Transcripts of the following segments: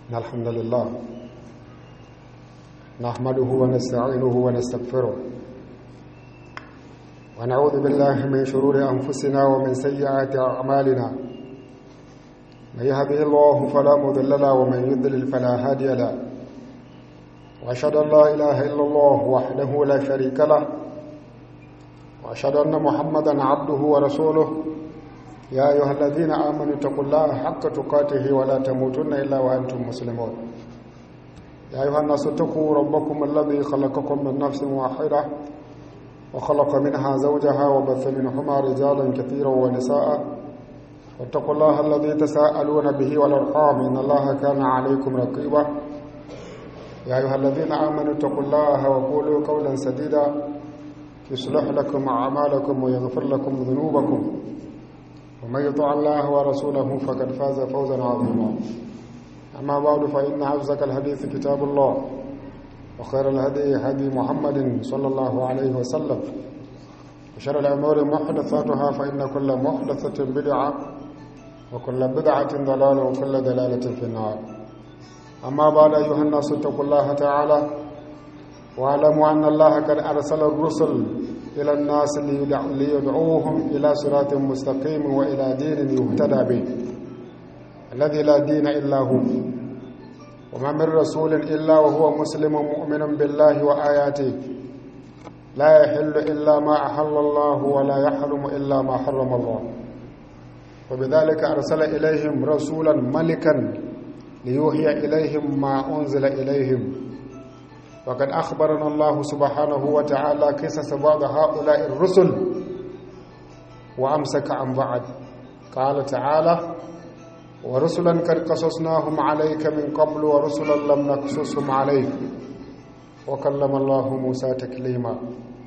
إن الحمد لله نحمده ونستعينه ونستغفره ونعوذ بالله من شرور أنفسنا ومن سيئات أعمالنا من يهده الله فلا مضل له ومن يضلل فلا هادي له وأشهد أن لا إله إلا الله وحده لا شريك له وأشهد أن محمدا عبده ورسوله يا أيها الذين آمنوا اتقوا الله حق تقاته ولا تموتن إلا وأنتم مسلمون يا أيها الناس اتقوا ربكم الذي خلقكم من نفس واحدة وخلق منها زوجها وبث منهما رجالا كثيرا ونساء واتقوا الله الذي تساءلون به والأرحام إن الله كان عليكم رقيبا يا أيها الذين آمنوا اتقوا الله وقولوا قولا سديدا يصلح لكم أعمالكم ويغفر لكم ذنوبكم ومن يطع الله ورسوله فقد فاز فوزا عظيما أما بعد فإن أصدق الحديث كتاب الله وخير الهدي هدي محمد صلى الله عليه وسلم وشر الأمور محدثاتها فإن كل محدثة بدعة وكل بدعة ضلالة وكل دلالة في النار أما بعد أيها الناس اتقوا الله تعالى واعلموا أن الله قد أرسل الرسل إلى الناس ليدعوهم إلى صراط مستقيم وإلى دين يهتدى به الذي لا دين إلا هو وما من رسول إلا وهو مسلم مؤمن بالله وآياته لا يحل إلا ما أحل الله ولا يحرم إلا ما حرم الله وبذلك أرسل إليهم رسولا ملكا ليوحي إليهم ما أنزل إليهم وقد أخبرنا الله سبحانه وتعالى قصص بعض هؤلاء الرسل وأمسك عن بعض قال تعالى ورسلا قد قصصناهم عليك من قبل ورسلا لم نقصصهم عليك وكلم الله موسى تكليما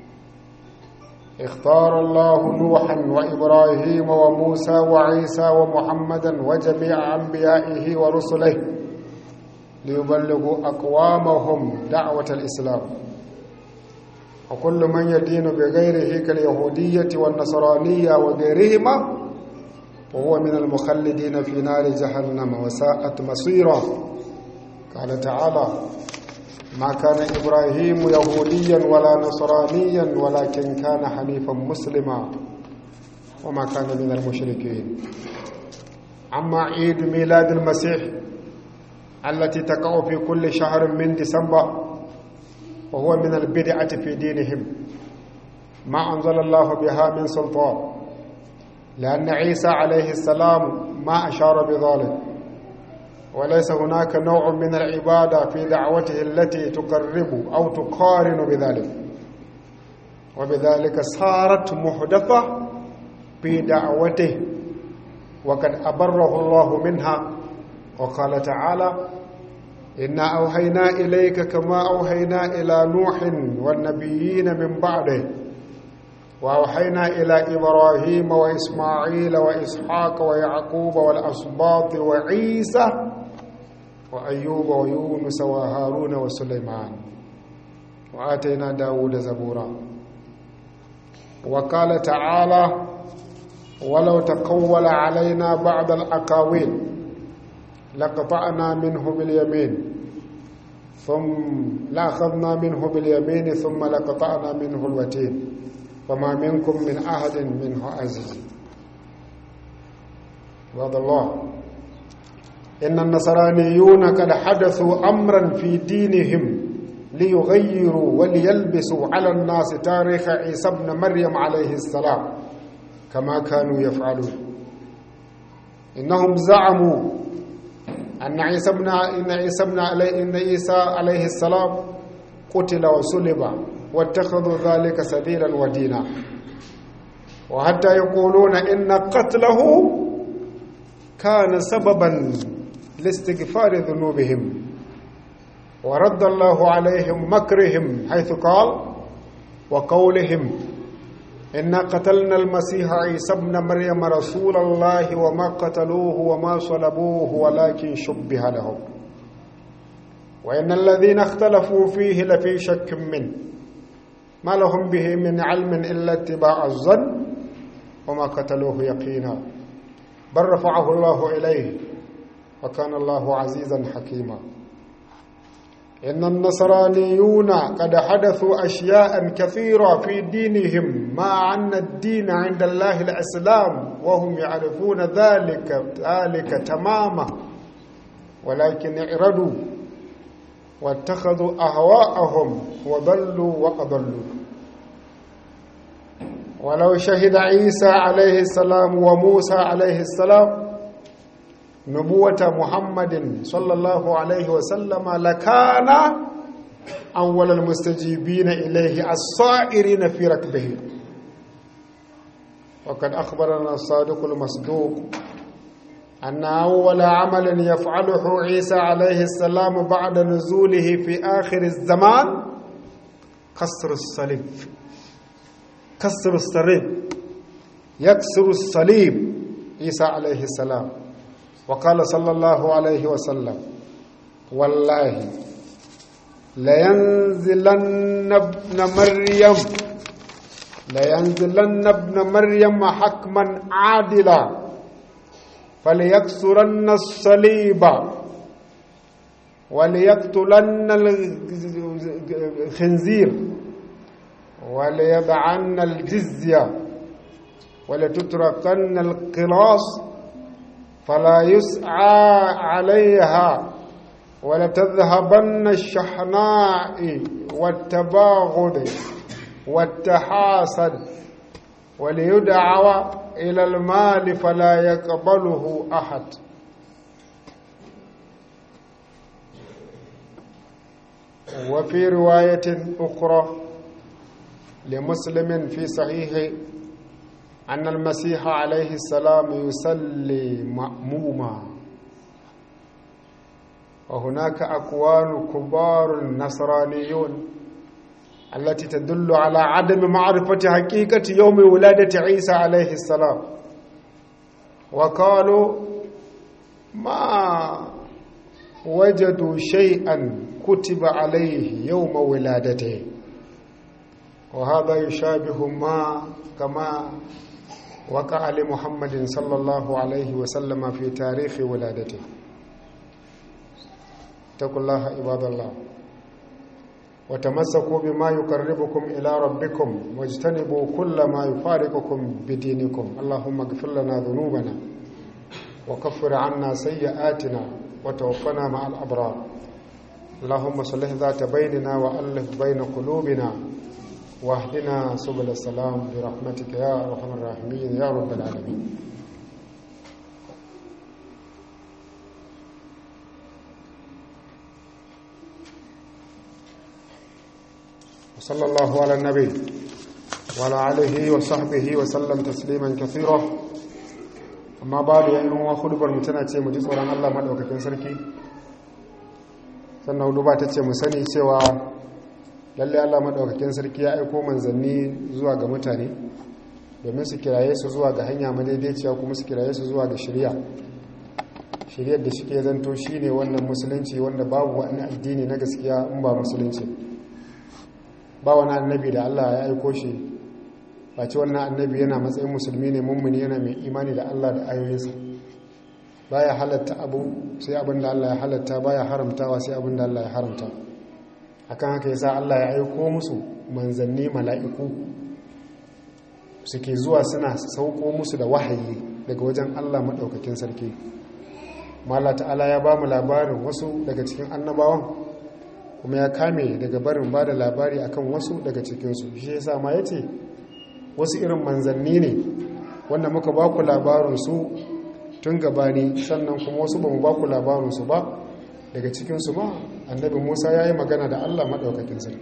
اختار الله نوحا وإبراهيم وموسى وعيسى ومحمدا وجميع أنبيائه ورسله ليبلغوا أقوامهم دعوة الإسلام وكل من يدين بغيره كاليهودية والنصرانية وغيرهما وهو من المخلدين في نار جهنم وساءت مصيرا قال تعالى ما كان إبراهيم يهوديا ولا نصرانيا ولكن كان حنيفا مسلما وما كان من المشركين أما عيد ميلاد المسيح التي تقع في كل شهر من ديسمبر وهو من البدعة في دينهم ما أنزل الله بها من سلطان لأن عيسى عليه السلام ما أشار بذلك وليس هناك نوع من العبادة في دعوته التي تقرب أو تقارن بذلك وبذلك صارت محدثة في دعوته وقد أبره الله منها وقال تعالى إنا أوحينا إليك كما أوحينا إلى نوح والنبيين من بعده وأوحينا إلى إبراهيم وإسماعيل وإسحاق ويعقوب والأسباط وعيسى وأيوب ويونس وهارون وسليمان وآتينا داود زبورا وقال تعالى ولو تقول علينا بعض الأقاويل لقطعنا منه باليمين ثم لأخذنا منه باليمين ثم لقطعنا منه الوتين وما منكم من أحد منه عزيز وهذا الله إن النصرانيون قد حدثوا أمرا في دينهم ليغيروا وليلبسوا على الناس تاريخ عيسى ابن مريم عليه السلام كما كانوا يفعلون إنهم زعموا أن عيسى ابن إن عيسى ابن علي إن عيسى عليه السلام قتل وصلب واتخذوا ذلك سبيلا ودينا وحتى يقولون إن قتله كان سببا لاستغفار ذنوبهم ورد الله عليهم مكرهم حيث قال وقولهم إنا قتلنا المسيح عيسى ابن مريم رسول الله وما قتلوه وما صلبوه ولكن شبه لهم وإن الذين اختلفوا فيه لفي شك منه ما لهم به من علم إلا اتباع الظن وما قتلوه يقينا بل رفعه الله إليه وكان الله عزيزا حكيما إن النصرانيون قد حدثوا أشياء كثيرة في دينهم مع أن الدين عند الله الإسلام وهم يعرفون ذلك ذلك تماما ولكن اعرضوا واتخذوا أهواءهم وضلوا وأضلوا ولو شهد عيسى عليه السلام وموسى عليه السلام نبوة محمد صلى الله عليه وسلم لكان أول المستجيبين إليه الصائرين في ركبه وقد أخبرنا الصادق المصدوق أن أول عمل يفعله عيسى عليه السلام بعد نزوله في آخر الزمان كسر الصليب كسر الصليب يكسر الصليب عيسى عليه السلام وقال صلى الله عليه وسلم والله لينزلن ابن مريم لينزلن ابن مريم حكما عادلا فليكسرن الصليب وليقتلن الخنزير وليضعن الجزية ولتتركن القلاص فلا يسعى عليها ولتذهبن الشحناء والتباغض والتحاسد وليدعو إلى المال فلا يقبله أحد وفي رواية أخرى لمسلم في صحيح أن المسيح عليه السلام يصلي مأموما وهناك أقوال كبار النصرانيون التي تدل على عدم معرفة حقيقة يوم ولادة عيسى عليه السلام وقالوا ما وجدوا شيئا كتب عليه يوم ولادته وهذا يشابه ما كما وقع لمحمد صلى الله عليه وسلم في تاريخ ولادته اتقوا الله عباد الله وتمسكوا بما يقربكم إلى ربكم واجتنبوا كل ما يفارقكم بدينكم اللهم اغفر لنا ذنوبنا وكفر عنا سيئاتنا وتوفنا مع الأبرار اللهم صلح ذات بيننا وألف بين قلوبنا واهدنا سبل السلام برحمتك يا أرحم الراحمين يا رب العالمين وصلى الله على النبي وعلى آله وصحبه وسلم تسليما كثيرا amma babu ya inuwa hudubar mu tana ce mu ji tsoron Allah madaukakin sarki sannan hudu ba ta ce mu sani cewa lalle Allah madaukakin sarki ya aiko manzanni zuwa ga mutane domin su kiraye su zuwa ga hanya madaidaiciya kuma su kiraye su zuwa ga shirya shiryar da shike zanto shine wannan musulunci wanda babu wani addini na gaskiya in ba musulunci ba wani annabi da Allah ya aiko shi ba ce wannan annabi yana matsayin musulmi ne mummuni yana mai imani da Allah da ayoyinsa baya halatta abu sai abin da Allah ya halatta baya haramtawa sai abin da Allah ya haramta akan haka yasa Allah ya aiko musu manzanni mala'iku suke zuwa suna sauko musu da wahayi daga wajen Allah maɗaukakin sarki mala ta'ala ya ba mu labarin wasu daga cikin annabawan kuma ya kame daga barin ba da labari akan wasu daga cikinsu shi yasa ma ya ce wasu irin manzanni ne wanda muka ba ku labarinsu tun gabani sannan kuma wasu ba mu ba ku labarinsu ba daga cikinsu ma annabi musa ya yi magana da allah maɗaukakin sarki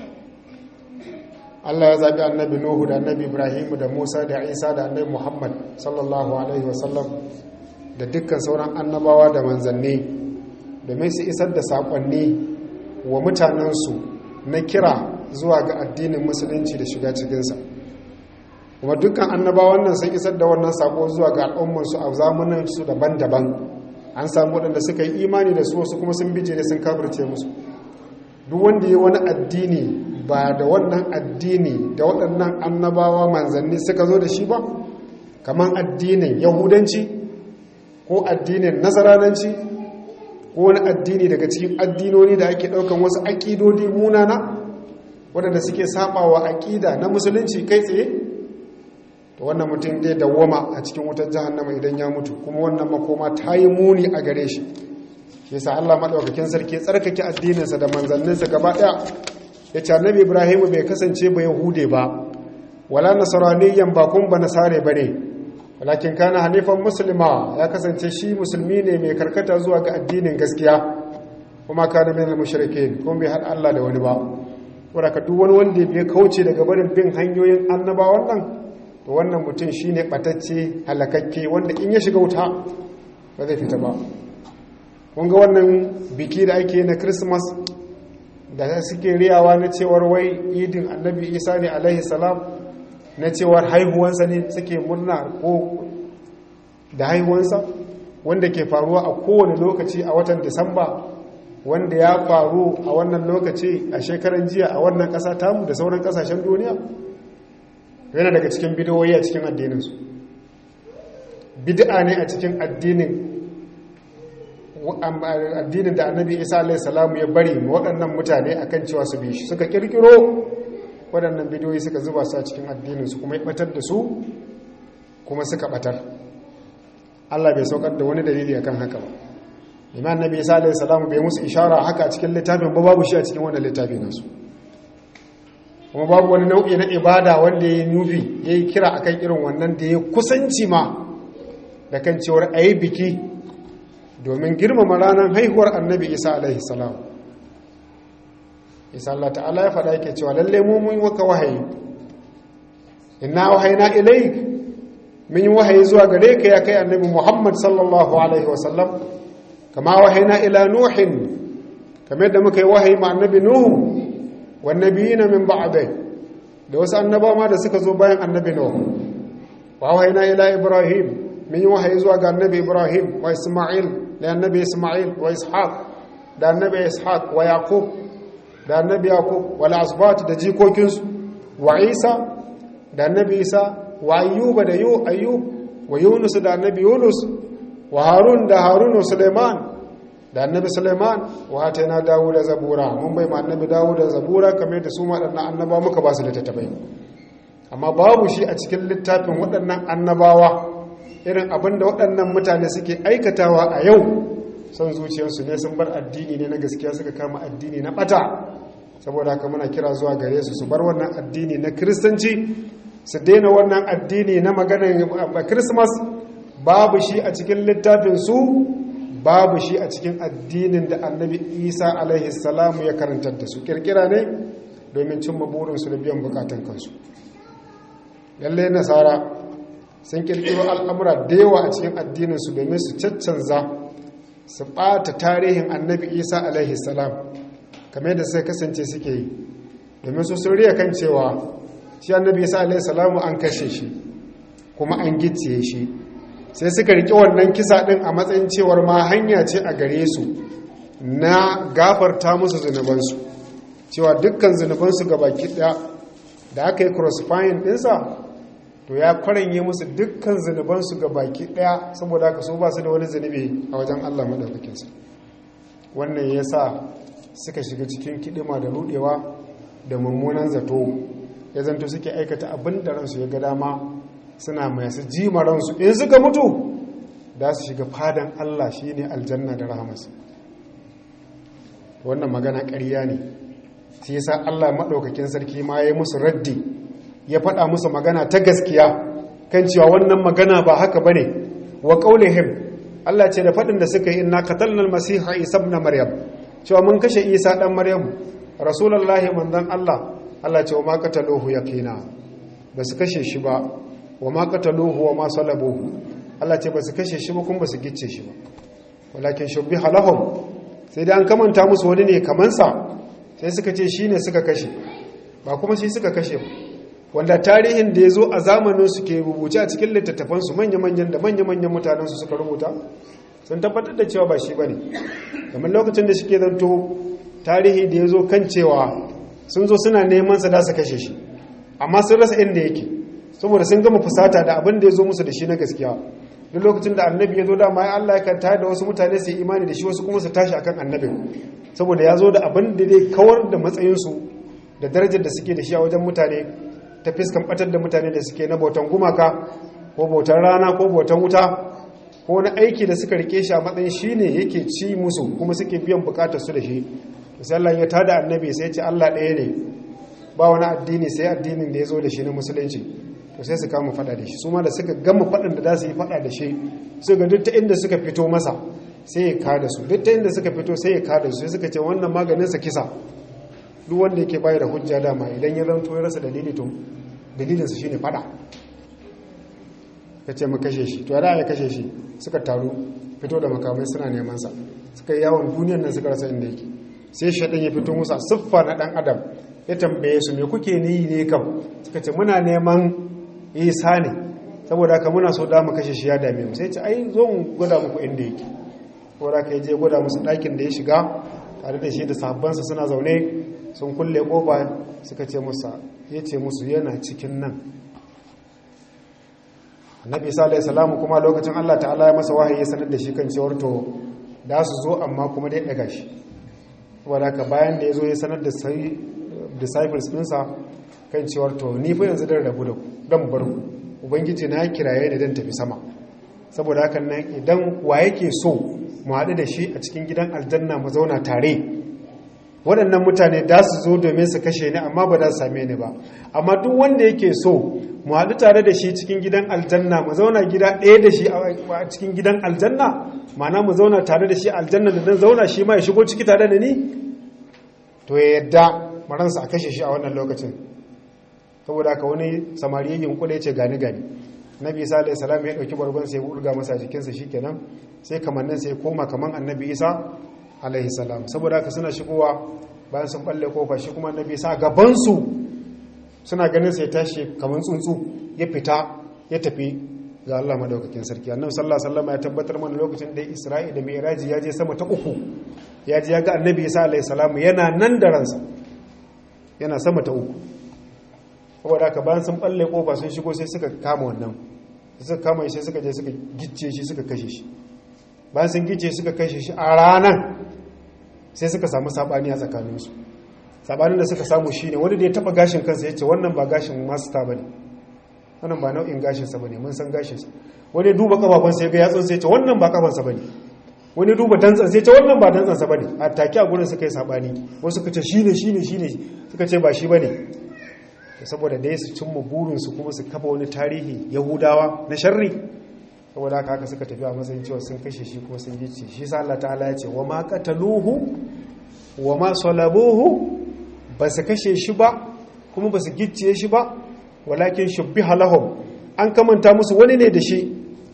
allah ya zaɓi annabi nuhu da annabi ibrahimu da musa da isa da annabi muhammad sallallahu alaihi wasallam da dukkan sauran annabawa da manzanni domin su isar da saƙonni wa mutanensu na kira zuwa ga addinin musulunci da shiga cikinsa kuma dukkan annabawan nan sun isar da wannan sako zuwa ga al'ummarsu a zamaninsu daban-daban an samu waɗanda suka yi imani da su wasu kuma sun bije da sun kafirce musu duk wanda ya wani addini ba da wannan addini da waɗannan annabawa manzanni suka zo da shi ba kamar addinin yahudanci ko addinin nasarananci ko wani addini daga cikin addinoni da ake ɗaukan wasu aƙidodi munana waɗanda suke saɓawa aƙida na musulunci kai tsaye to wannan mutum dai dawwama a cikin wutar jahannama idan ya mutu kuma wannan makoma ta yi muni a gare shi yasa Allah maɗaukakin sarki tsarkake addininsa da manzanninsa gaba ɗaya ya ce annabi ibrahim bai kasance ba yahude ba wala nasaraniyan ba kun ba nasare ba ne walakin kana hanifan musulma ya kasance shi musulmi ne mai karkata zuwa ga addinin gaskiya kuma kana min al-mushrikin kuma bai haɗa Allah da wani ba saboda duk wani wanda ya kauce daga barin bin hanyoyin annabawan nan to wannan mutum shine batacce halakakke wanda in ya shiga wuta ba zai fita ba kun ga wannan biki da ake na christmas da suke riyawa na cewar wai idin annabi isa ne alaihi salam na cewar haihuwansa ne suke murna ko da haihuwansa wanda ke faruwa a kowane lokaci a watan disamba wanda ya faru a wannan lokaci a shekaran jiya a wannan ƙasa tamu da sauran ƙasashen duniya yana daga cikin bidiyoyi a cikin addininsu bid'a ne a cikin addinin addinin da annabi isa alaihi salamu ya bari waɗannan mutane akan cewa su bi shi suka kirkiro waɗannan bidiyoyi suka zuba su a cikin addininsu kuma ya batar da su kuma suka batar Allah bai saukar da wani dalili akan haka ba imam annabi isa alaihi salamu bai musu ishara haka a cikin littafin ba babu shi a cikin wannan littafi nasu kuma babu wani nau'i na ibada wanda ya yi nufi ya yi kira akan irin wannan da ya kusanci ma da kan cewar a yi biki domin girmama ranar haihuwar annabi isa alaihi salam isa Allah ta'ala ya faɗa yake cewa lalle mu mun waka wahayi inna wahayna ilaik mun yi wahayi zuwa gare ka ya kai annabi Muhammad sallallahu alaihi wasallam kama wahayna ila nuhin kamar da muka yi wahayi ma annabi nuhu wan nabiyina min ba'dai da wasu annaba ma da suka zo bayan annabi nuhu wa wahayna ila ibrahim mun yi wahayi zuwa ga annabi ibrahim wa isma'il da annabi isma'il wa ishaq da annabi ishaq wa yaqub da annabi yaqub wal asbat da jikokinsu wa isa da annabi isa wa ayyuba da yu ayyub wa yunus da annabi yunus wa harun da harun wa suleiman da annabi suleiman wa atayna dawuda zabura mun bai ma annabi dawuda zabura kamar da su waɗannan annaba muka ba su littattafai amma babu shi a cikin littafin waɗannan annabawa irin abin da waɗannan mutane suke aikatawa a yau son zuciyarsu ne sun bar addini ne na gaskiya suka kama addini na ɓata saboda haka muna kira zuwa gare su su bar wannan addini na kiristanci su daina wannan addini na maganar christmas babu shi a cikin littafin su babu shi a cikin addinin da annabi isa alaihi salamu ya karantar da su kirkira ne domin cimma burinsu da biyan bukatan kansu lalle nasara sun kirkiro al'amura da yawa a cikin addininsu domin su caccanza su ɓata tarihin annabi isa alaihi salam kamar da sai kasance suke yi domin su sun riya kan cewa shi annabi isa alaihi salamu an kashe shi kuma an gicciye shi sai suka riƙe wannan kisa ɗin a matsayin cewar ma hanya ce a gare su na gafarta musu zunubansu cewa dukkan zunubansu ga baki ɗaya da aka yi crossfire ɗinsa to ya kwaranye musu dukkan zunubansu ga baki ɗaya saboda haka so ba su da wani zunubi a wajen allah maɗaukakinsa wannan ya sa suka shiga cikin kiɗima da ruɗewa da mummunan zato ya zanto suke aikata abin da ransu ya ga dama suna masu jima ransu in suka mutu da su shiga fadan Allah shi ne aljanna da rahamarsa wannan magana ƙarya ne sai yasa Allah maɗaukakin sarki ma ya yi musu raddi ya faɗa musu magana ta gaskiya kan cewa wannan magana ba haka bane wa qaulihim Allah ce da faɗin da suka yi inna qatalna al-masiha isa ibn maryam cewa mun kashe isa dan maryam rasulullahi manzon Allah Allah ce wa ma qataluhu yaqina ba su kashe shi ba wa ma qataluhu wa ma salabuhu Allah ce ba su kashe shi ba kuma ba su gicce shi ba walakin shubbiha lahum sai dai an kamanta musu wani ne kaman sa sai suka ce shine suka kashe ba kuma shi suka kashe ba wanda tarihin da ya zo a zamanin su ke rubuce a cikin littattafan su manya-manyan da manya-manyan mutanen su suka rubuta sun tabbatar da cewa ba shi bane kamar lokacin da shike zanto tarihi da ya zo kan cewa sun zo suna neman sa da su kashe shi amma sun rasa inda yake saboda sun gama fusata da abin da ya zo musu da shi na gaskiya duk lokacin da annabi ya zo dama ya Allah ya tayar da wasu mutane su yi imani da shi wasu kuma su tashi akan annabin saboda ya zo da abin da zai kawar da matsayinsu da darajar da suke da shi a wajen mutane ta fiskan batar da mutane da suke na bautan gumaka ko bautan rana ko bautan wuta ko wani aiki da suka rike shi a matsayin shi ne yake ci musu kuma suke biyan bukatar su da shi sai Allah ya tada annabi sai ce Allah ɗaya ne ba wani addini sai addinin da ya zo da shi na musulunci to sai su kama fada da shi su ma da suka gama faɗin da za su yi fada da shi su ga duk ta inda suka fito masa sai ya kada su duk ta inda suka fito sai ya kada su sai suka ce wannan maganin sa kisa duk wanda yake bayar da hujja dama idan ya zanto ya rasa dalili to dalilinsa shine fada ka ce mu kashe shi to ya kashe shi suka taru fito da makamai suna neman sa suka yi yawon duniyar nan suka rasa inda yake sai shaɗin ya fito musa siffa na ɗan adam ya tambaye su me kuke ni ne kam suka ce muna neman isa ne saboda haka muna so da mu kashe shi ya dame mu sai ce ai zo mu gwada muku inda yake saboda haka ya je gwada musu ɗakin da ya shiga tare da shi da sahabbansa suna zaune sun kulle kofa suka ce musa ya ce musu yana cikin nan annabi isa alayhi salamu kuma lokacin Allah ta'ala ya masa wahayi ya sanar da shi kan cewar to da su zo amma kuma dai daga shi saboda haka bayan da ya zo ya sanar da sai disciples ɗinsa kan cewar to ni fa yanzu dan rabu da ku dan bar ku ubangiji na kiraye da dan tafi sama saboda haka nan idan wa yake so mu haɗu da shi a cikin gidan aljanna mu zauna tare waɗannan mutane da su zo domin su kashe ni amma ba za su same ni ba amma duk wanda yake so mu haɗu tare da shi cikin gidan aljanna mu zauna gida ɗaya da shi a cikin gidan aljanna ma'ana mu zauna tare da shi aljanna da dan zauna shi ma ya shigo ciki tare da ni to ya yadda maransa a kashe shi a wannan lokacin saboda haka wani samari yin kuɗa ya ce gani gani nabi isa alayhi salam ya ɗauki bargon sai ya urga masa jikinsa shikenan sai kamannin sai koma kaman annabi isa alaihi salam saboda haka suna shigowa bayan sun balle kofa shi kuma annabi sa gabansu suna ganin sai tashi kamar tsuntsu ya fita ya tafi ga Allah madaukakin sarki annabi sallallahu alaihi wasallam ya tabbatar mana lokacin da Isra'i da Mi'raj ya je sama ta uku ya ji ya ga annabi Isa alaihi salam yana nan da ransa yana sama ta uku saboda haka bayan sun balle kofa sun shigo sai suka kama wannan suka kama shi sai suka je suka gicce shi suka kashe shi bayan sun gice suka kashe shi a ranar sai suka samu sabani a tsakaninsu sabanin da suka samu shi ne wani da ya taba gashin kansa ya ce wannan ba gashin masta ba ne wannan ba nau'in gashinsa ba ne mun san gashinsa wani duba kafafunsa ya ga yatsun sai ya ce wannan ba kafansa ba ne wani duba dantsan sai ya ce wannan ba dantsansa ba ne a take a gurin suka yi sabani wasu suka ce shi ne shi ne shi ne suka ce ba shi ba ne saboda dai su cimma burinsu kuma su kafa wani tarihi yahudawa na sharri saboda haka haka suka tafi a matsayin cewa sun kashe shi kuma sun gice shi sa Allah ta'ala ya ce wa ma qataluhu wa ma salabuhu ba su kashe shi ba kuma ba su gicciye shi ba walakin shubbiha lahum an kamanta musu wani ne da shi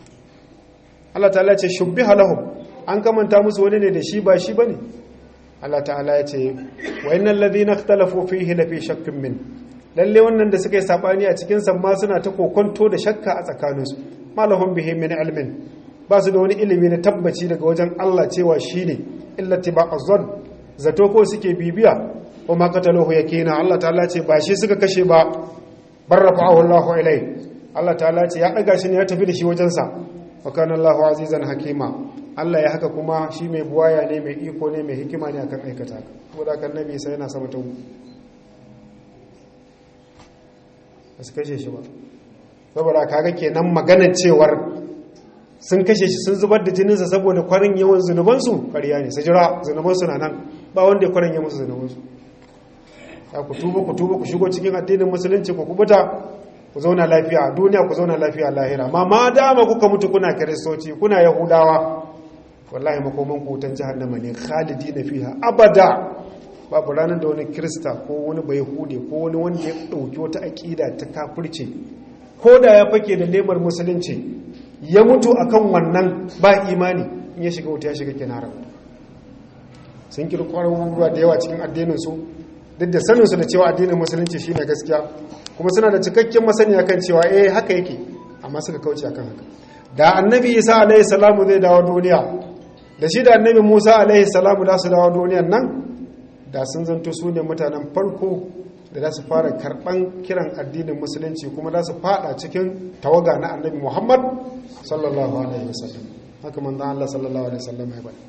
Allah ta'ala ya ce shubbiha lahum an kamanta musu wani ne da shi ba shi bane Allah ta'ala ya ce wa innal ladhina ikhtalafu fihi la fi shakkin min lalle wannan da suka yi sabani a cikin samma suna ta kokonto da shakka a tsakaninsu malahum bihi min ilmin ba su da wani ilimi na tabbaci daga wajen Allah cewa shine illa tiba'azzan zato ko suke bibiya wa ma qataluhu yakina Allah ta'ala ce ba shi suka kashe ba barrafa'ahu Allahu ilai Allah ta'ala ce ya daga shi ne ya tafi da shi wajen sa wa kana Allahu azizan hakima Allah ya haka kuma shi mai buwaya ne mai iko ne mai hikima ne akan aikata ka saboda kan nabi sai yana sama ta ba su kashe shi ba saboda kaga kenan maganar cewar sun kashe shi sun zubar da jininsa saboda kwarin yawan zunubansu ƙarya ne su jira zunubansu na nan ba wanda ya kwarin yawan zunubansu ya ku tuba ku tuba ku shigo cikin addinin musulunci ku kubuta ku zauna lafiya a duniya ku zauna lafiya a lahira ma ma dama kuka mutu kuna kiristoci kuna yahudawa wallahi makoman ku wutan jahannama ne khalidi na fiha abada babu ranar da wani kirista ko wani bai hude ko wani wanda ya ɗauki wata aƙida ta kafirce ko da ya fake da lemar musulunci ya mutu akan wannan ba imani in ya shiga wuta ya shiga kinara sun kirkwar ruwa da yawa cikin addininsu duk da saninsu da cewa addinin musulunci shi ne gaskiya kuma suna da cikakken masaniya kan cewa eh haka yake amma suka kauce akan haka da annabi isa alaihi salamu zai dawo duniya da shi da annabi musa alaihi salamu da su dawo duniyan nan da sun zanto su ne mutanen farko da za su fara karɓan kiran addinin musulunci kuma za su fada cikin tawaga na annabi muhammad sallallahu alaihi wasallam haka manzan allah sallallahu alaihi wasallam ya bane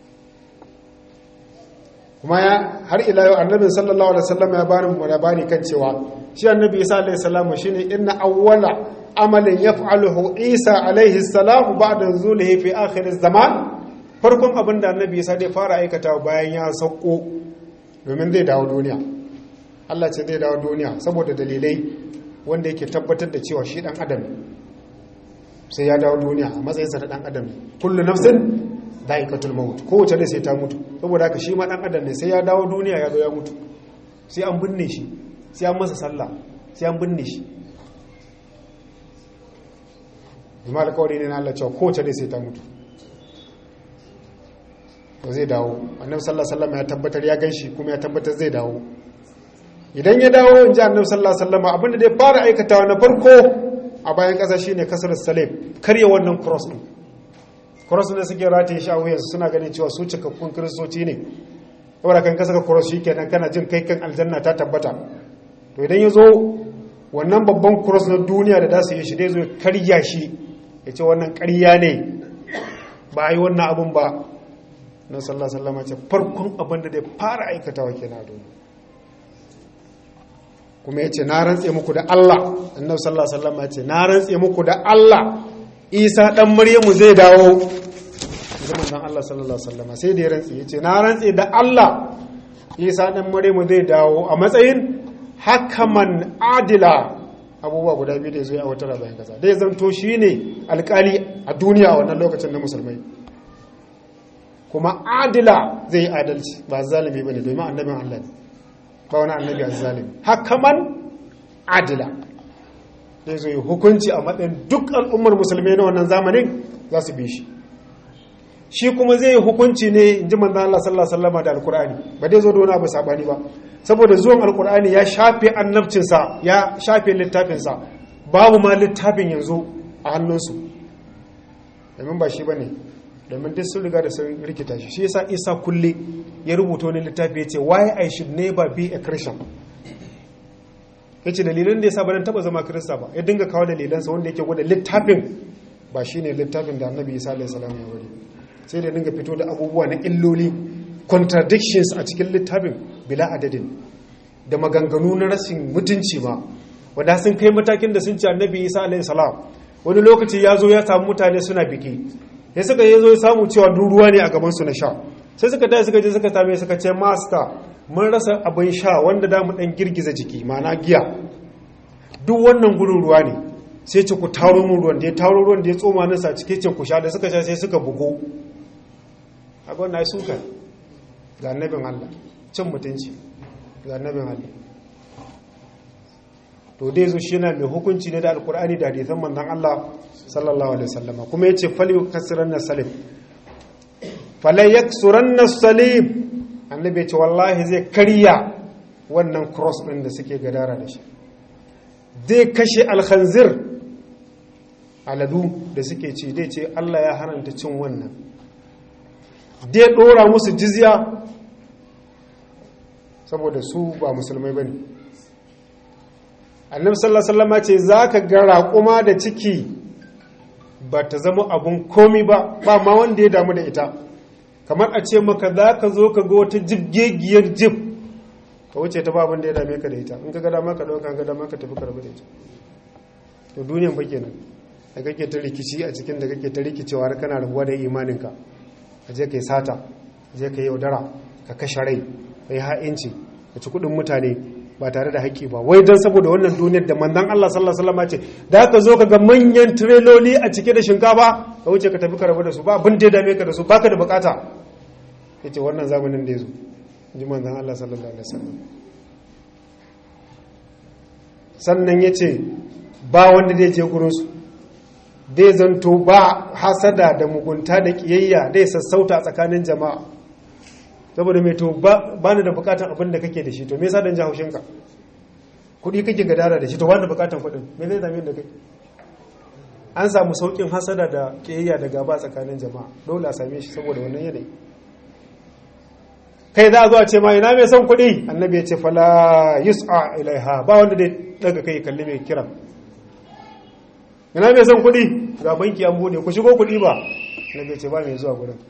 kuma ya har ila yau annabin sallallahu alaihi wasallam ya bani mu labari kan cewa shi annabi isa alaihi salam shine inna awwala amalin yaf'aluhu isa alaihi salam ba'da zulihi fi akhir zaman farkon abin da annabi isa zai fara aikata bayan ya sauko domin zai dawo duniya Allah ce zai dawo duniya saboda dalilai wanda yake tabbatar da cewa shi dan adam sai ya dawo duniya a matsayinsa na dan adam kullu nafsin da'iqatul maut kowace da sai ta mutu saboda haka shi ma dan adam ne sai ya dawo duniya ya zo ya mutu sai an binne shi sai an masa sallah sai an binne shi kuma alƙawari ne na Allah cewa kowace da sai ta mutu to zai dawo annabi sallallahu alaihi wasallam ya tabbatar ya ganshi kuma ya tabbatar zai dawo idan ya dawo in ji annabi sallallahu alaihi wasallam abinda da ya fara aikatawa na farko a bayan ƙasa shine kasar salim karya wannan cross din cross ne suke rataye shi a wuyansu suna ganin cewa su cikakkun kiristoci ne saboda kan ka saka cross shi kenan kana jin kai kan aljanna ta tabbata to idan ya zo wannan babban cross na duniya da za su yi shi dai zo ya karya shi ya ce wannan karya ne ba a yi wannan abun ba na sallah sallama ce farkon abin da zai fara aikatawa kenan a duniya kuma ya ce na rantse muku da Allah annabi sallallahu alaihi wasallam ya ce na rantse muku da Allah Isa dan Maryamu zai dawo zaman dan Allah sallallahu alaihi wasallam sai da ya rantse ya ce na rantse da Allah Isa dan Maryamu zai dawo a matsayin hakaman adila abubuwa guda biyu da ya zo a wata bayan kasa dai zanto shine alkali a duniya a wannan lokacin na musulmai kuma adila zai yi adalci ba zalimi bane domin annabin Allah ne ba wani annabi azzalimi hakaman adila zai zo yi hukunci a matsayin duk al'ummar musulmi na wannan zamanin za su bi shi shi kuma zai yi hukunci ne in ji manzan Allah sallallahu alaihi wasallam da alkur'ani ba dai zo da wani abu sabani ba saboda zuwan alkur'ani ya shafe annabcinsa ya shafe littafinsa babu ma littafin yanzu a hannunsu domin ba shi ba ne domin duk sun riga da sun rikita shi shi yasa isa kulle ya rubuta wani littafi ya ce why i should never be a christian ya ce dalilan da ya sa ba taba zama kirista ba ya dinga kawo dalilansa wanda yake gwada littafin ba shi ne littafin da annabi isa alaihi salam ya wuri sai da dinga fito da abubuwa na illoli contradictions a cikin littafin bila adadin da maganganu na rashin mutunci ma wanda sun kai matakin da sun ce annabi isa alaihi salam wani lokaci ya zo ya samu mutane suna biki ya suka yi zo ya samu cewa ruwa ne a gabansu na sha sai suka tashi suka je suka same suka ce master mun rasa abin sha wanda da mu dan girgiza jiki mana giya duk wannan gurin ruwa ne sai ce ku taro mun ruwan da ya taro ruwan da ya tsoma nasa cike ce ku sha da suka sha sai suka bugo a wannan ai suka ga annabin Allah cin mutunci ga annabin Allah to dai zo shi yana mai hukunci ne da alkur'ani da hadisan manzon Allah sallallahu alaihi wasallama kuma yace fal yukasiranna salim falai yaksuranna salim annabi ya ce wallahi zai karya wannan cross din da suke gadara da shi zai kashe alkhanzir aladu da suke ci dai ce Allah ya haranta cin wannan dai dora musu jizya saboda su ba musulmai bane annabi sallallahu alaihi wasallam ce zaka ga raƙuma da ciki ba ta zama abun komi ba ba ma wanda ya damu da ita kamar a ce maka za ka zo ka ga wata jibgegiyar jib ka wuce ta babin da ya dame ka da ita in ka gada maka ɗauka ka dama ka tafi karbi da ita to duniyan ba kenan da kake ta rikici a cikin da kake ta rikicewa har kana rabuwa da imaninka ka je ka yi sata ka je ka yi yaudara ka kashe rai ka yi ha'inci ka ci kuɗin mutane ba tare da haƙƙi ba wai don saboda wannan duniyar da manzon Allah sallallahu alaihi wasallam ce da ka zo ka ga manyan tireloli a cike da shinkafa ka wuce ka tafi ka rabu da su ba abin da ya dame ka da su baka da bukata yace wannan zamanin da yazo ji manzon Allah sallallahu alaihi wasallam sannan yace ba wanda zai je gurin su dai zanto ba hasada da mugunta da kiyayya dai sassauta tsakanin jama'a saboda mai to ba ni da bukatan abin da kake da shi to me yasa dan ji ka kudi kake gadara da shi to ba ni bukatan kudin me zai zame da kai an samu saukin hasada da kiyayya da gaba tsakanin jama'a dole a same shi saboda wannan yanayi kai za a zo a ce ma ina mai son kuɗi annabi ya ce fala yus'a ilaiha ba wanda dai daga kai kalli mai kiran ina mai son kuɗi ga banki an bude ku shigo kuɗi ba annabi ya ce ba mai zuwa gurin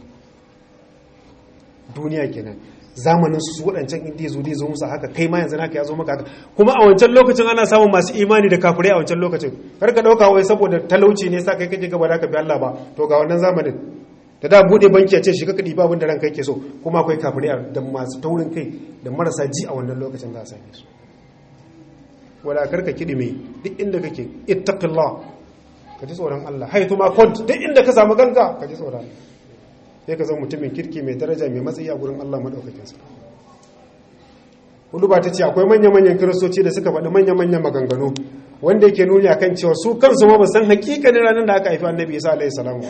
duniya kenan zamanin su waɗancan inda zo dai zo musu haka kai ma yanzu naka ya zo maka haka kuma a wancan lokacin ana samun masu imani da kafirai a wancan lokacin kar ka ɗauka wai saboda talauci ne sa kai kake gaba da ka bi Allah ba to ga wannan zamanin da da bude banki a ce shi kaka ɗiba abin da ranka yake so kuma akwai kafirai da masu taurin kai da marasa ji a wannan lokacin za a same su wala karka kiɗi mai duk inda kake ittaqillah ka ji tsoron Allah haitu ma kont duk inda ka samu ganka ka ji tsoron Allah sai ka zama mutumin kirki mai daraja mai matsayi a gurin Allah madaukakin sa Uluba ta ce akwai manya-manyan kiristoci da suka faɗi manya-manyan maganganu wanda yake nuni akan cewa su kansu ma ba san hakikanin ranar da aka haifi annabi Isa alaihi salamu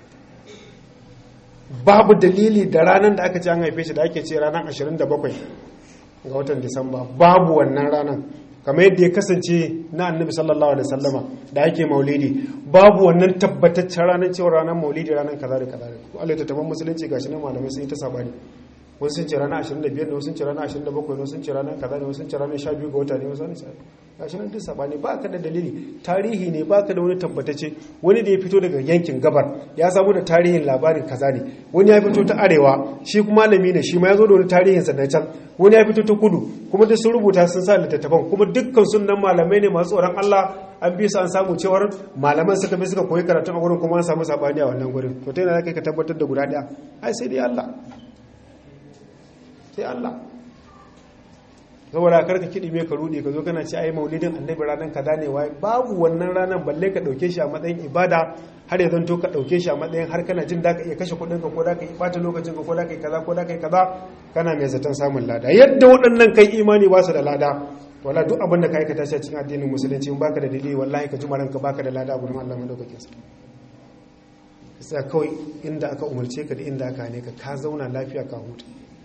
babu dalili da ranar da aka ce an haife shi da ake ce ranar 27 ga watan disamba babu wannan ranar kamar yadda ya kasance na annabi sallallahu alaihi sallama da ake maulidi babu wannan tabbataccen ranar cewa ranar maulidi ranar kaza da kaza da Allah ta taban musulunci gashi ne malamai sun yi ta sabani wasu sun ce ranar 25 ne wasu sun ce ranar 27 ne wasu sun ce ranar kaza ne wasu sun ce ranar 12 ga wata ne wasu sun ce gashi nan duk sabani ba ka da dalili tarihi ne ba ka da wani tabbatacce wani da ya fito daga yankin gabar ya samu da tarihin labarin kaza ne wani ya fito ta arewa shi kuma malami ne shi ma ya zo da wani tarihin sa na can wani ya fito ta kudu kuma duk sun rubuta sun sa littattafan kuma dukkan sunan malamai ne masu tsoron Allah an bi su an samu cewar malaman suka bi suka koyi karatun a gurin kuma an samu sabani a wannan gurin to ta yana kai ka tabbatar da guda daya ai sai dai Allah sai Allah saboda karka kiɗi mai ka rude ka zo kana ce ai maulidin annabi ranar kaza ne wai babu wannan ranar balle ka ɗauke shi a matsayin ibada har ya zanto ka ɗauke shi a matsayin har kana jin da ka iya kashe kuɗin ka ko da ka yi ɓata lokacin ka ko da ka yi kaza ko da ka yi kaza kana mai zaton samun lada yadda waɗannan kai imani ba su da lada wala duk abin da ka aikata shi a cikin addinin musulunci in baka da dalili wallahi ka jima ranka baka da lada gurin Allah madaukakin sa sai kawai inda aka umarce ka da inda aka hane ka ka zauna lafiya ka huta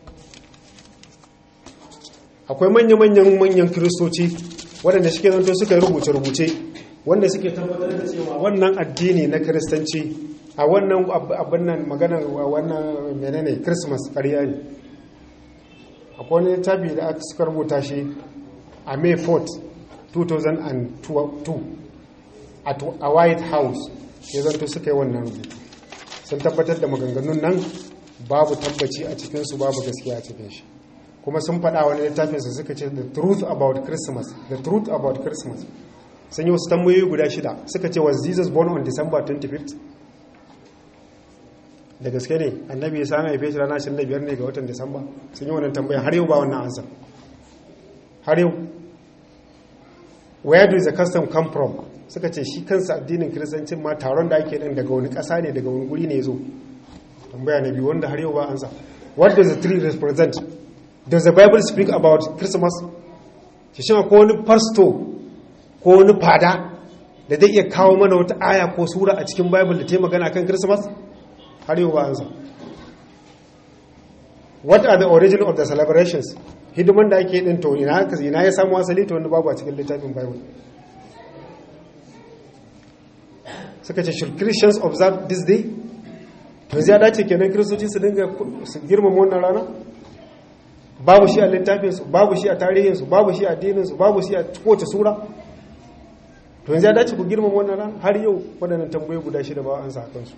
akwai manya-manyan manyan kiristoci waɗanda suke zanto suka yi rubuce-rubuce wanda suke tabbatar da cewa wannan addini na kiristanci a wannan abin nan magana wannan menene christmas ƙarya ne akwai wani tabi da aka suka rubuta shi a may 4 2002 a white house ya zanto suka yi wannan rubutu sun tabbatar da maganganun nan babu tabbaci a cikinsu babu gaskiya a cikin shi kuma sun faɗa wani littafinsa suka ce the truth about christmas the truth about christmas sun yi wasu tambayoyi guda shida suka ce was jesus born on december 25th da gaske ne annabi ya sami haife shi ranar 25 ne ga watan disamba sun yi wannan tambaya har yau ba wannan ansa har yau where does the custom come from suka ce shi kansa addinin kiristancin ma taron da ake din daga wani ƙasa ne daga wani guri ne ya zo tambaya na biyu wanda har yau ba ansa what does the tree represent does the bible speak about christmas shi shi ko wani pastor ko wani fada da zai iya kawo mana wata aya ko sura a cikin bible da ta magana kan christmas har yau ba ansa what are the origin of the celebrations hidiman da ake din to ina ina ya samu asali to wani babu a cikin littafin bible suka ce should christians observe this day to ya dace kenan kiristoci su dinga su girmama wannan rana babu shi a littafinsu babu shi a tarihinsu babu shi a addininsu babu shi a kowace sura to yanzu ya dace ku girmama wannan ran har yau waɗannan tambayi guda shida ba an sa kansu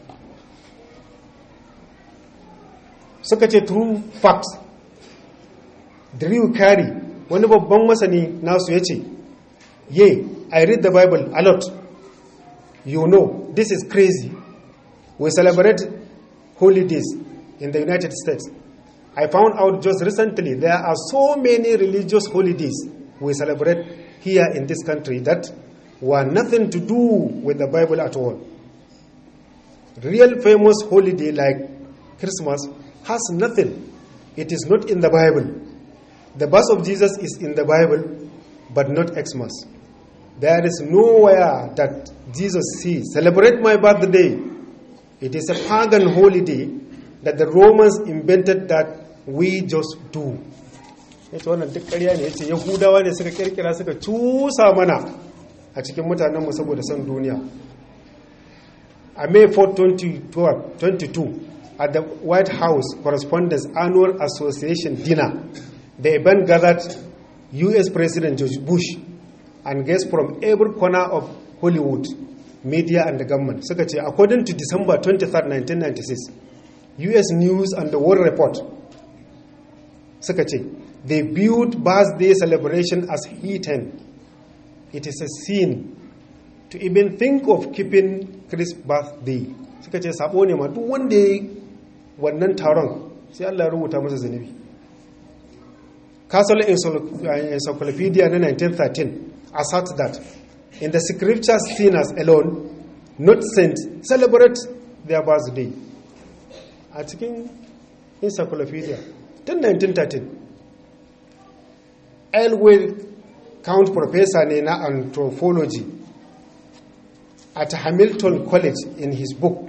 suka ce true facts Drew Carey wani babban masani nasu ya ce ye I read the Bible a lot you know this is crazy we celebrate holidays in the United States I found out just recently there are so many religious holidays we celebrate here in this country that were nothing to do with the Bible at all. Real famous holiday like Christmas has nothing. It is not in the Bible. The birth of Jesus is in the Bible, but not Xmas. There is nowhere that Jesus says, celebrate my birthday. It is a pagan holiday that the Romans invented that we just do ya ce wannan duk ƙarya ne ya ce yahudawa ne suka kirkira suka cusa mana a cikin mutanenmu saboda son duniya a may 4 2022 at the White House Correspondents Annual Association dinner, the event gathered US President George Bush and guests from every corner of Hollywood, media and the government. Suka ce, according to December 23, 1996, US News and the World Report, suka ce, they viewed birthday celebration as heathen. It is a sin to even think of keeping Chris birthday. Suka ce, sabo ne ma duk wanda ya wannan taron sai Allah ya rubuta masa zunubi. Castle Encyclopedia na 1913 asserts that in the scriptures sinners alone, not saints, celebrate their birthday. A cikin encyclopedia tun 1913 Elway Count Professor ne na anthropology at Hamilton College in his book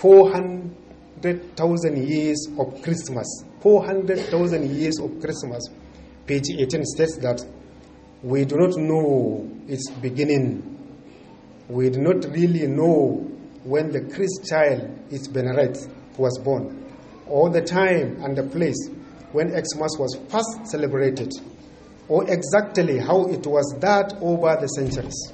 400,000 years of Christmas 400,000 years of Christmas page 18 states that we do not know its beginning. We do not really know when the Christ child, its Beneret, was born, or the time and the place when Xmas was first celebrated, or exactly how it was that over the centuries.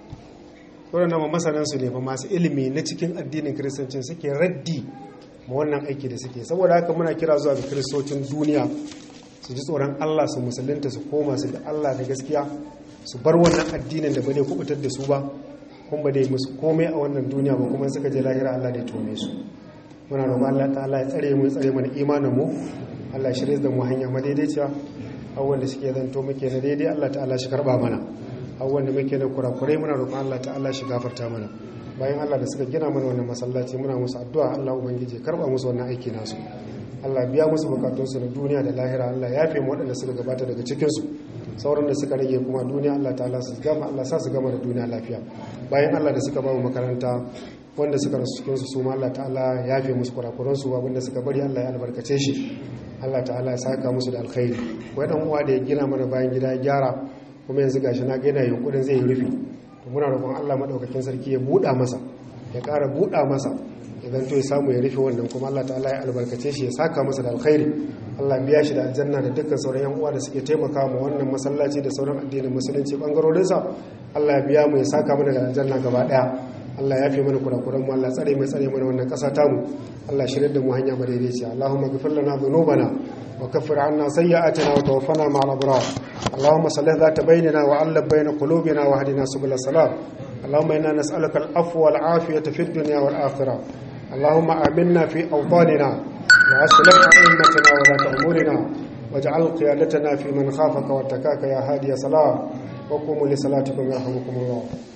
waɗannan masanansu ne ba masu ilimi na cikin addinin kiristanci suke raddi ma wannan aiki da suke saboda haka muna kira zuwa ga kiristocin duniya su ji tsoron Allah su musulunta su koma su da Allah da gaskiya su bar wannan addinin da ba dai kubutar da su ba kun ba dai musu komai a wannan duniya ba kuma suka je lahira Allah da ya tome su muna roƙon Allah ta'ala ya tsare mu ya tsare mana imanin mu Allah ya shirye da mu hanya madaidaiciya abubuwan da suke zanto muke na daidai Allah ta'ala shi karba mana abubuwan da muke na kurakurai muna roƙon Allah ta'ala shi gafarta mana bayan Allah da suka gina mana wannan masallaci muna musu addu'a Allah ubangiji karba musu wannan aiki nasu Allah biya musu bukatunsu na duniya da lahira Allah ya fi waɗanda suka gabata daga cikinsu sauran da suka rage kuma duniya Allah ta'ala su gama Allah sa su gama da duniya lafiya bayan Allah da suka ba mu makaranta wanda suka rasu cikinsu su ma Allah ta'ala ya fi musu kurakuransu abinda suka bari Allah ya albarkace shi Allah ta'ala ya saka musu da alkhairi wai dan uwa da ya gina mana bayan gida ya gyara kuma yanzu gashi na ga yana yunkurin zai yi rufi to muna roƙon Allah madaukakin sarki ya buɗa masa ya ƙara buɗa masa idan to ya samu ya rufe wannan kuma Allah ta'ala ya albarkace shi ya saka masa da alkhairi Allah biya shi da aljanna da dukkan sauran yan uwa da suke taimaka mu wannan masallaci da sauran addinin musulunci bangarorin sa Allah ya biya mu ya saka mana da aljanna gaba daya Allah ya fi mana kurakuran mu Allah tsare mai tsare mana wannan kasa ta mu Allah shirye da mu hanya madaidaiciya Allahumma ghfir lana dhunubana wa kaffir 'anna sayyi'atina wa tawaffana ma'al abrar Allahumma salli dhata bainana wa 'allab baina qulubina wa hadina subul salam اللهم إنا نسألك العفو والعافية في الدنيا والآخرة اللهم آمنا في أوطاننا وأصلح أئمتنا ولاة أمورنا واجعل قيادتنا في من خافك واتقاك يا هادي صلاة وقوموا لصلاتكم يرحمكم الله